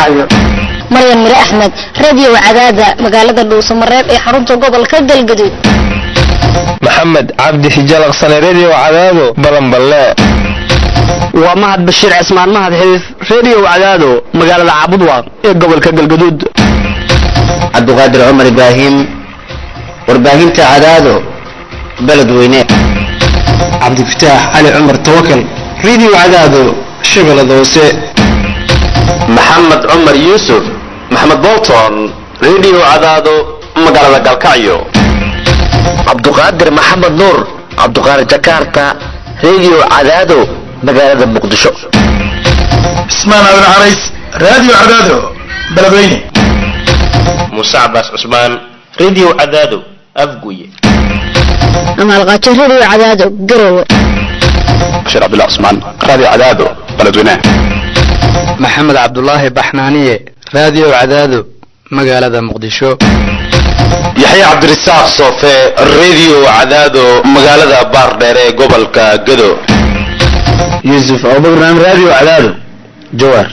gaalkacyo maryan mire axmed radio cadaada magaalada dhuusamareeb ee xarunta gobolka galgaduud maxamed cabdi xijalaqsane redio cadaado balanballe waa mahad bashiir cismaan mahad xidiif redio cadaado magaalada caabudwaaq ee gobolka galgaduud cabdiqaadir cumar ibraahim warbaahinta cadaado beledweyne cabdifataax cali cumar tawakal redio cadaado shabeellada hoose maxamed cumar yuusuf maxamed bolton redio cadaado magaalada galkacyo cabduqaadir maxamed nuur cabduqaadir jakarta redio cadaado magaalada muqdisho cismaan abin carays radio cadaado beledweyne muuse cabaas cusmaan redio cadaado afguye amaalqaajo radio cadaado garowe bashir cabdullah cusmaan radio cadaado beledweyne maxamed cabdulaahi baxnaaniye radio cadaado magaalada muqdisho yaxye cabdirasaaq soofe redio cadaado magaalada baardheer ee gobolka gado yuusuf abubakran radio cadaado jawaar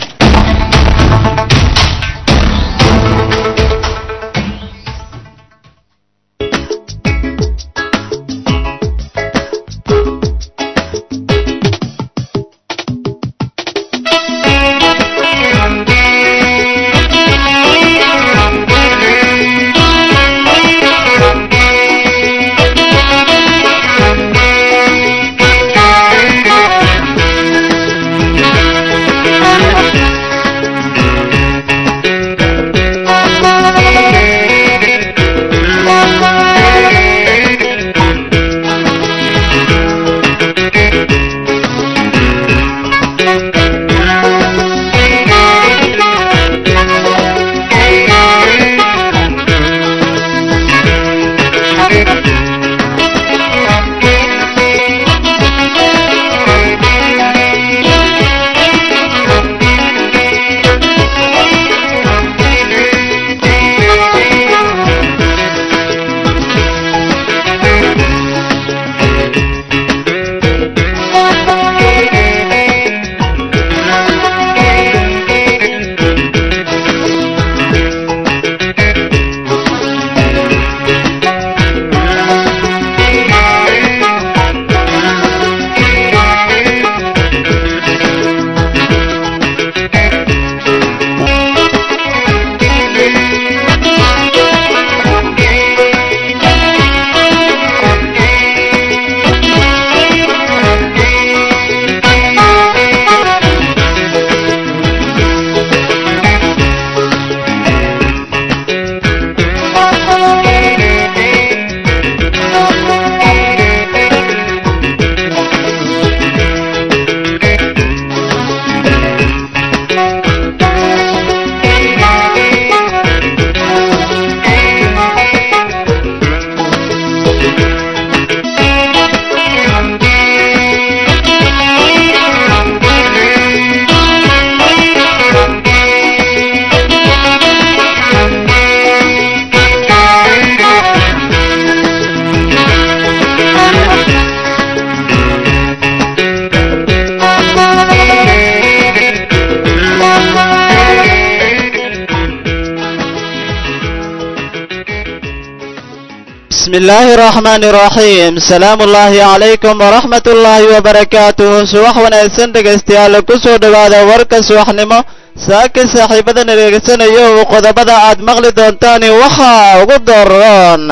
بسم الله الرحمن الرحيم سلام الله عليكم ورحمة الله وبركاته subax wanaagsan dhegaystayaal ku soo dhowaada warka subaxnimo saaka saaxiibada nareegsanayo uu qodobada aad maqli doontaan waxaa ugu daroon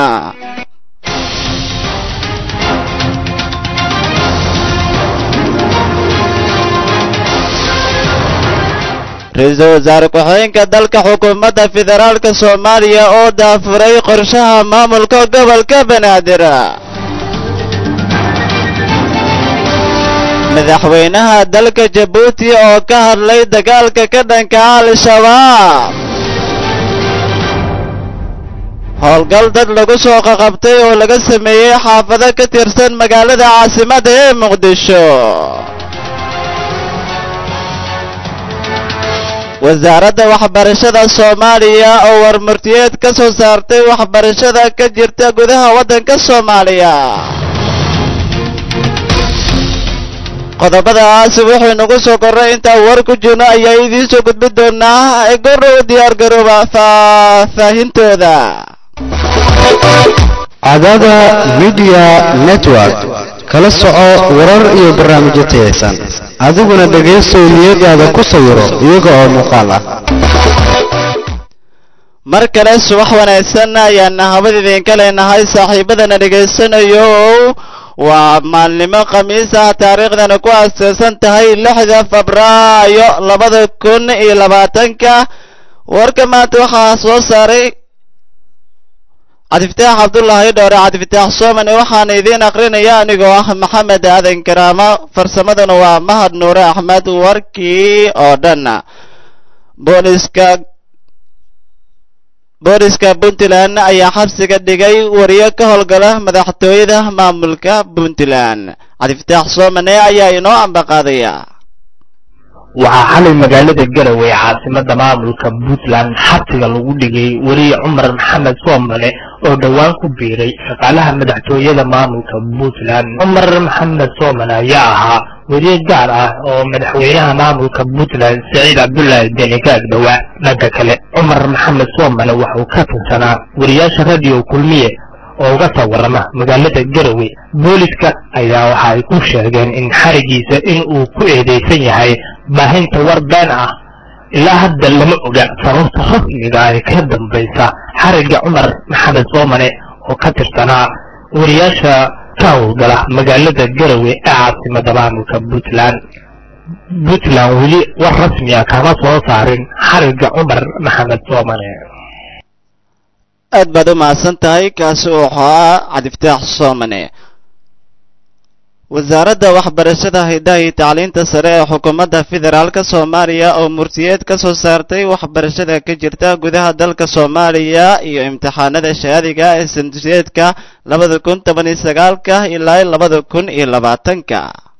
ra-iisul wasaare ku-xigeenka dalka xukuumadda federaalka soomaaliya oo daafuray qorshaha maamulka gobolka banaadir madaxweynaha dalka jabuuti oo ka hadlay dagaalka ka dhanka al-shabaab howlgal dad lagu soo qaqabtay oo laga sameeyey xaafado ka tirsan magaalada caasimadda ee muqdisho wasaaradda waxbarashada soomaaliya oo warmurtiyeed ka soo saartay waxbarashada ka jirta gudaha waddanka soomaaliya qodobadaas wuxuu inagu soo korray intaan war ku jirno ayaa idiin soo gudbin doonaa gorow diyaar garooba faahfaahintooda cadaada media network kala soco warar iyo barnaamijyo tayaysan adiguna dhegaystow niyadaada ku sawiro iyaga oo muuqaal ah mar kale subax wanaagsan ayaana habad idinka leenahay saaxiibadana dhegaysanayo waa maalnimo khamiis ah taariikhdana ku aaseysan tahay lixda febraayo labada kun iyo labaatanka warka maanta waxaa soo saaray cabdifataax cabdullaahi dhoore cabdifataax soomane waxaana idiin akrinaya anigoo ah maxamed aadan karaamo farsamaduna waa mahad nuure axmed warkii oo dhan booliska booliska puntland ayaa xabsiga dhigay wariyo ka howlgala madaxtooyada maamulka puntland cabdifataax soomane ayaa inoo ambaqaadaya waxaa xalay magaalada garowe ee caasimada maamulka puntland xabsiga lagu dhigay weriye cumar maxamed soomane oo dhowaan ku biiray shaqaalaha madaxtooyada maamulka puntland cumar maxamed soomane ayaa ahaa weriye gaar ah oo madaxweynaha maamulka puntland saciid cabdulaahi deni ka agdhowaa dhanka kale cumar maxamed soomane waxauu ka tirsanaa wariyaasha radio kulmiye oo uga soo warrama magaalada garowe booliska ayaa waxa ay ku sheegeen in xarigiisa in uu ku eedeysan yahay baahinta war been ah ilaa hadda lama oga sababta rasmiga ee ka dambaysa xarigga cumar maxamed soomane oo ka tirsanaa wariyaasha ka howlgala magaalada garowe ee caasimada maamulka puntland puntland weli war rasmi ah kama soo saarin xarigga cumar maxamed soomane aad baad u mahadsan tahay kaasi uu ahaa cabdifataax soomane wasaaradda waxbarashada hidaha iyo tacliinta sare ee xukuumadda federaalka soomaaliya oo murtiyeed ka soo saartay waxbarashada ka jirta gudaha dalka soomaaliya iyo imtixaanada shahaadiga ee sanduseedka labada kun toban iyo sagaalka ilaa labada kun iyo labaatanka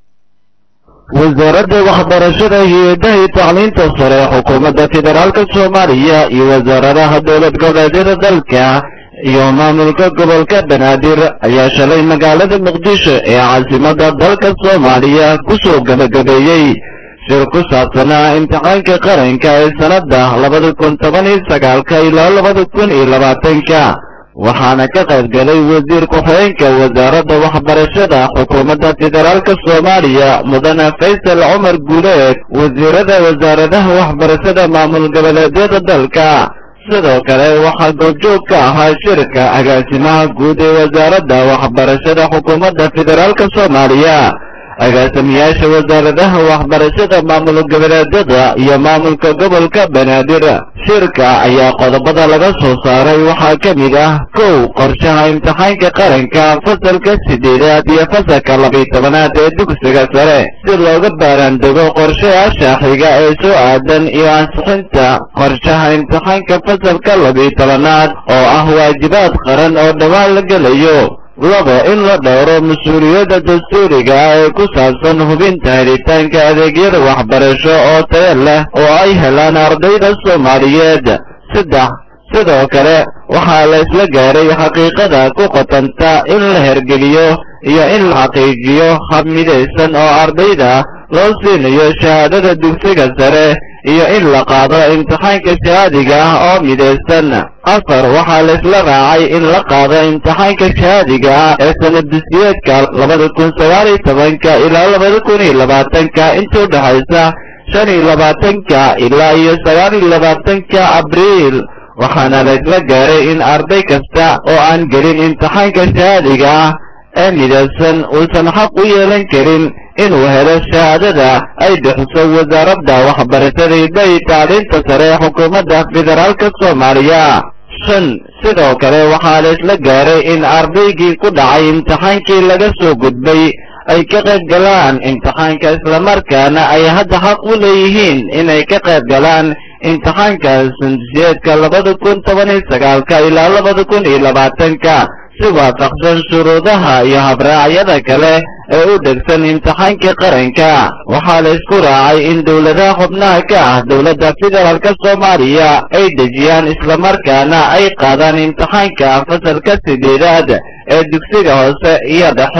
wasaaradda waxbarashada hay-adaha iyo tacliinta sare ee xukuumadda federaalka soomaaliya iyo wasaaradaha dowlad goboleedyada dalka iyo maamulka gobolka banaadir ayaa shalay magaalada muqdisho ee caasimada dalka soomaaliya kusoo gabagabeeyey shir ku saabsanaa imtixaanka qaranka ee sanada labada kun toban iyo sagaalka ilaa labada kun iyo labaatanka waxaana ka qayb galay wasiir ku-xigeenka wasaaradda waxbarashada xukuumadda federaalka soomaaliya mudane faysal cumar guuleed wasiirada wasaaradaha waxbarashada maamul goboleedyada dalka sidoo kale waxaa goobjoog ka ahaa shirka agaasimaha guud ee wasaaradda waxbarashada xukuumadda federaalka soomaaliya agaasimiyaasha wasaaradaha waxbarashada maamul goboleedyada iyo maamulka gobolka banaadir shirka ayaa qodobada laga soo saaray waxaa ka mid ah kow qorshaha imtixaanka qaranka fasalka sideedaad iyo fasalka labiyo tobanaad ee dugsiga sare si looga baaraandego qorshayaasha xiga ee soo aadan iyo ansixinta qorshaha imtixaanka fasalka labiyo tobanaad oo ah waajibaad qaran oo dhowaan la gelayo laba in la dhowro mas-uuliyadda dastuuriga ah ee ku saabsan hubinta helitaanka adeegyada waxbarasho oo tayo leh oo ay helaan ardayda soomaaliyeed saddex sidoo kale waxaa la isla gaaray xaqiiqada ku qotanta in la hergeliyo iyo in la xaqiijiyo hab midaysan oo ardayda loo siinayo shahaadada dugsiga sare iyo in la qaado imtixaanka shahaadiga ah oo midaysan afar waxaa la isla raacay in la qaado imtixaanka shahaadiga ah ee sanaddusiyeedka labada kun sagaal iyo tobanka ilaa labada kun iyo labaatanka inta udhexaysa shan iyo labaatanka ilaa iyo sagaal iyo labaatanka abriil waxaana la isla gaaray in arday kasta oo aan gelin imtixaanka shahaadiga ah ee midaysan uusan xaq u yeelan karin inuu helo shahaadada ay bixiso wasaaradda waxbarashada hidda iyo tacliinta sare ee xukuumadda federaalka soomaaliya shan sidoo kale waxaa la isla gaaray in ardaygii ku dhacay imtixaankii laga soo gudbay ay ka qayb galaan imtixaanka islamarkaana ay hadda xaq u leeyihiin inay ka qayb galaan imtixaanka sandusiyeedka labada kun toban iyo sagaalka ilaa labada kun iyo labaatanka si waafaqsan shuruudaha iyo habraacyada kale ee u dhegsan imtixaanka qaranka waxaa la isku raacay in dowladaha xubnaha ka ah dowladda federaalka soomaaliya ay dejiyaan islamarkaana ay qaadaan imtixaanka fasalka sideedaad ee dugsiga hoose iyo dhexe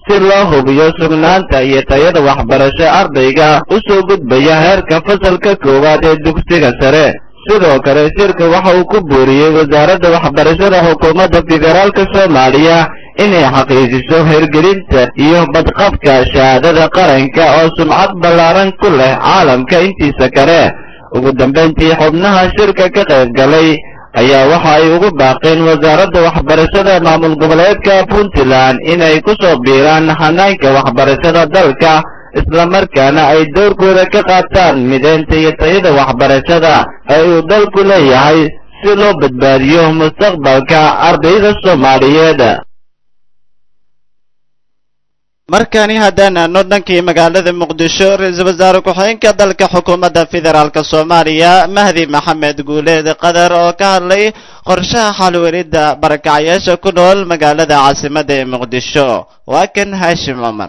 si loo hubiyo sugnaanta iyo tayada waxbarasho ardayga u soo gudbaya heerka fasalka koowaad ee dugsiga sare sidoo kale shirka waxa uu ku booriyey wasaaradda waxbarashada xukuumadda federaalka soomaaliya inay xaqiijiso hirgelinta iyo badqabka shahaadada qaranka oo sumcad ballaaran ku leh caalamka intiisa kale ugu dambayntii xubnaha shirka ka qayb galay ayaa waxa ay ugu baaqeen wasaaradda waxbarashada maamul goboleedka puntland inay ku soo biiraan hanaanka waxbarashada dalka islamarkaana ay dowrkooda ka qaataan mideynta iyo tayada waxbarashada ee uu dalku leeyahay si loo badbaadiyo mustaqbalka ardayda soomaaliyeed markani haddaan aadno dhankii magaalada muqdisho ra-iisul wasaare ku-xigeenka dalka xukuumadda federaalk soomaaliya mahdi maxamed guuleed qadar oo ka hadlay qorshaha xalweelidda barakacayaasha ku nool magaalada caasimadda ee muqdisho waa kan haashim cumar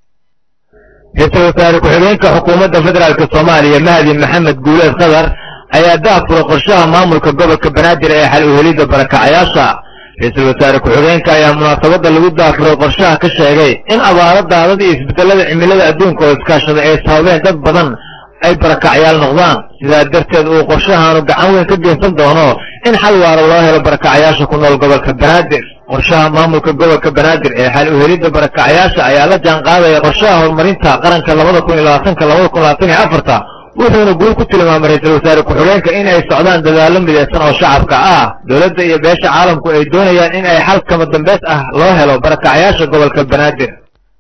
ra-iisul wasaare ku-xigeenka xukuumadda federaalk soomaaliya mahdi maxamed guuleed qadar ayaa daafura qorshaha maamulka gobolka banaadir ee xal uhelidda barakacayaasha ra-iisul wasaare ku-xigeenka ayaa munaasabadda lagu daafuray qorshaha ka sheegay in abaaro daadada iyo isbedelada cimilada adduunka oo iskaashada ay sababeen dad badan ay barakacyaal noqdaan sidaa darteed uu qorshahaanu gacan weyn ka geysan doono in xal waara loo helo barakacayaasha ku nool gobolka banaadir qorshaha maamulka gobolka banaadir ee xal uhelidda barakacayaasha ayaa la jaan qaadaya qorshaha horumarinta qaranka labada kun iyo labaatanka labada kun labaatan iyo afarta wuxuuna guul ku tilmaamay ra-iisul wasaare ku-xigeenka in ay socdaan dadaallo midaysan oo shacabka ah dowladda iyo beesha caalamku ay doonayaan in ay xal kama dambeys ah loo helo barakacayaasha gobolka banaadir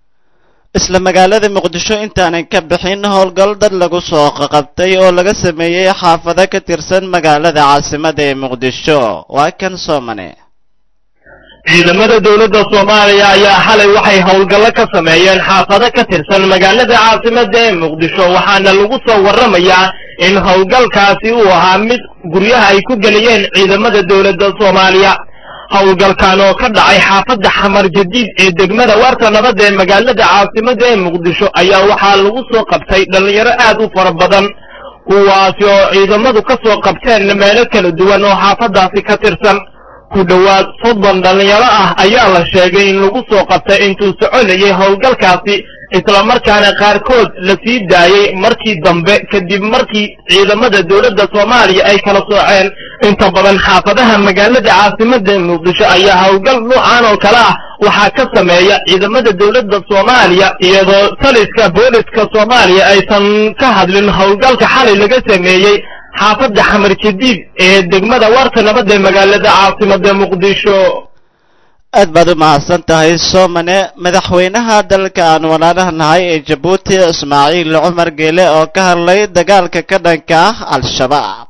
isla magaalada muqdisho intaanan ka bixin howlgal dad lagu soo qaqabtay oo laga sameeyey xaafado ka tirsan magaalada caasimadda ee muqdisho waa kan soomane ciidamada dowladda soomaaliya ayaa xalay waxay howlgallo ka sameeyeen xaafado ka tirsan magaalada caasimadda ee muqdisho waxaana lagu soo warramayaa in howlgalkaasi uu ahaa mid guryaha ay ku geliyeen ciidamada dowladda soomaaliya howlgalkan oo ka dhacay xaafadda xamar jadiid ee degmada waarta nabadda ee magaalada caasimadda ee muqdisho ayaa waxaa lagu soo qabtay dhallinyaro aad u fara badan kuwaasi oo ciidamadu ka soo qabteen meelo kala duwan oo xaafaddaasi ka tirsan ku dhowaad soddon dhallinyaro ah ayaa la sheegay in lagu soo qabtay intuu soconayay howlgalkaasi islamarkaana qaarkood la sii daayey markii dambe kadib markii ciidamada dowladda soomaaliya ay kala sooceen inta badan xaafadaha magaalada caasimadda muqdisho ayaa howlgal noocan oo kale ah waxaa ka sameeya ciidamada dowladda soomaaliya iyadoo taliska booliska soomaaliya aysan ka hadlin howlgalka xalay laga sameeyey xaafadda xamar jadiid ee degmada waarta nabadda ee magaalada caasimadda muqdisho aad baad u mahadsan tahay soomane madaxweynaha dalka aan walaalaha nahay ee jabuuti ismaaciil cumar geele oo ka hadlay dagaalka ka dhanka ah al-shabaab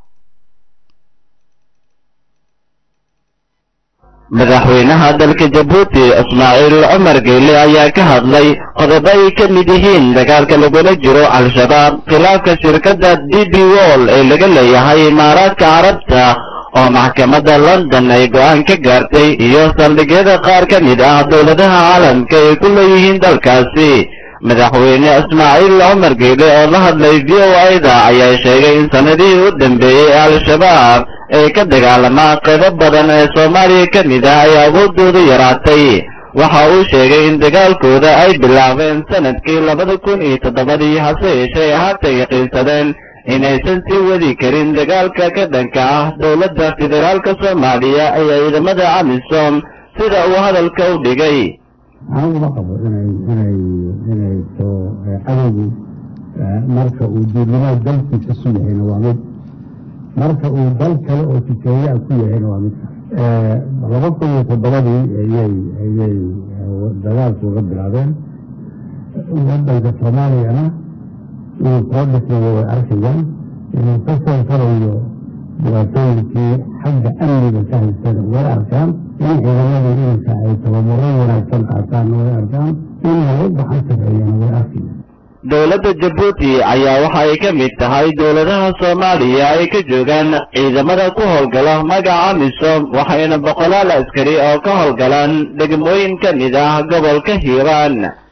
madaxweynaha dalka jabuuti ismaaciil cumar geyle ayaa ka hadlay qodobo ay ka mid yihiin dagaalka lagula jiro al-shabaab khilaafka shirkadda d b wall ee laga leeyahay imaaraadka carabta oo maxkamadda london ay go'aan ka gaartay iyo saldhigyada qaar ka mid ah dowladaha caalamka ay ku leeyihiin dalkaasi madaxweyne ismaaciil cumar geyle oo la hadlay v o a-da ayaa sheegay in sanadihii u dambeeyey al-shabaab ee ka dagaalamaa qaybo badan ee soomaaliya ka mid ah ay awooddoodu yaraatay waxa uu sheegay in dagaalkooda ay bilaabeen sanadkii labada kun iyo toddobadii hase yeeshee haatan yaqiinsadeen inaysan sii wadi karin dagaalka ka dhanka ah dowladda federaalka soomaaliya iyo ciidamada amisom sida uu hadalka u dhigay aniguma qabo inay inay inay soo cadowgu marka uu duurnimada dalkiisa su yahayna waa mid marka uu dal kale oo tikeeyaa ku yahayna waa mid laba kun iyo toddobadii ayay ayay dagaalku uga bilaabeen wadanka soomaaliyana inuu soo dhisnayo way arkayaan inuu ka soo farayo dhibaatooyinkii xagga amniga ka haystana way arkaan in ciidamadii iminka ay tababaro wanaagsan qaataanna way arkaan in lagu gacan sarreeyana way arkayaan dowladda jabuuti ayaa waxa ay ka mid tahay dowladaha soomaaliya ay ka joogaan ciidamada ku howlgala magaca misom waxayna boqolaal askari oo ka howlgalaan degmooyin ka mid ah gobolka hiiraan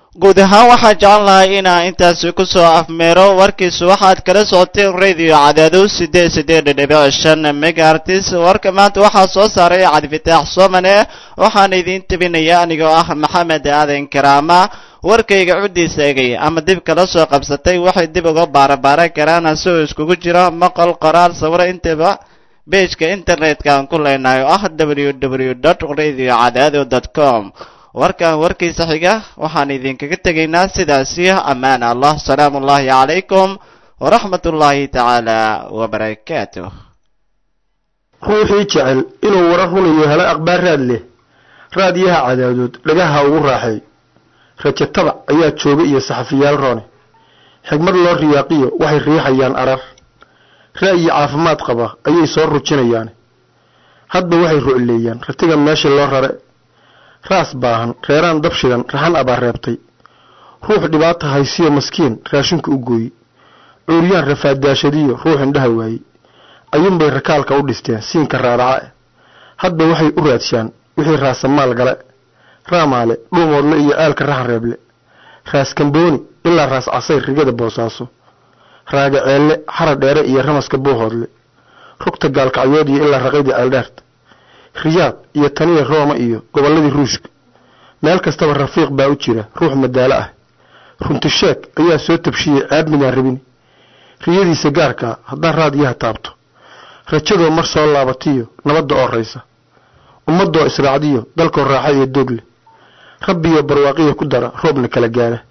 guud ahaan waxaan jeclan lahay inaan intaasi kusoo afmeero warkiisu waxaad kala socoteen radio cadaado sideed sideed dhibic shan megaartis warka maanta waxaa soo saaray cabdifitaax soomane waxaan idiin tabinaya anigoo ah maxamed aadan karaama warkayga cuddiisa egay ama dib kala soo qabsatay waxay dib uga baarabaaran karaan asigoo iskugu jira maqal qoraal sawiro intaba bejka internetka aan ku leenahay oo ah w w dot radio cadaado dot com warkan warkiisa xiga waxaan idinkaga tegaynaa sidaasi ammaan allah salaamu ullahi calaykum waraxmat ullaahi tacaala wabarakaatuh ruuxii jecel inuu warar runayo helo akhbaar raad leh raadiyaha cadaadood dhagaha ugu raaxay rajo tabac ayaa jooga iyo saxafiyaal roone xigmad loo riyaaqiyo waxay riixayaan arar ra'yi caafimaad qaba ayay soo rujinayaan hadba waxay rucleeyaan ratiga meesha loo rare raas baahan reeraan dabshidan raxan abaa reebtay ruux dhibaata haysiyo maskiin raashinka u gooyi cuuryaan rafaadaashadiyo ruux indhaha waayey ayuunbay rakaalka u dhisteen siinka raaraca eh hadba waxay u raadshaan wixii raasamaal gale raamaale dhuumoodle iyo aalka raxan reeble raas kambooni ilaa raas casayr rigada boosaaso raaga ceelle xara dheere iyo ramaska buuhoodle rugta gaalkacyood iyo ilaa raqaydii ceeldheerta riyaad iyo taniya rooma iyo gobolladii ruushka meel kastaba rafiiq baa u jira ruux madaalo ah runtisheeg ayaa soo tabshiyey ceeb midaan rabin riyadiisa gaarkaa haddaan raadiyaha taabto rajadoo mar soo laabatiyo nabadda oo raysa ummadoo israacdiyo dalkoo raaxa iyo doog leh rabbiyo barwaaqiya ku dara roobna kala gaara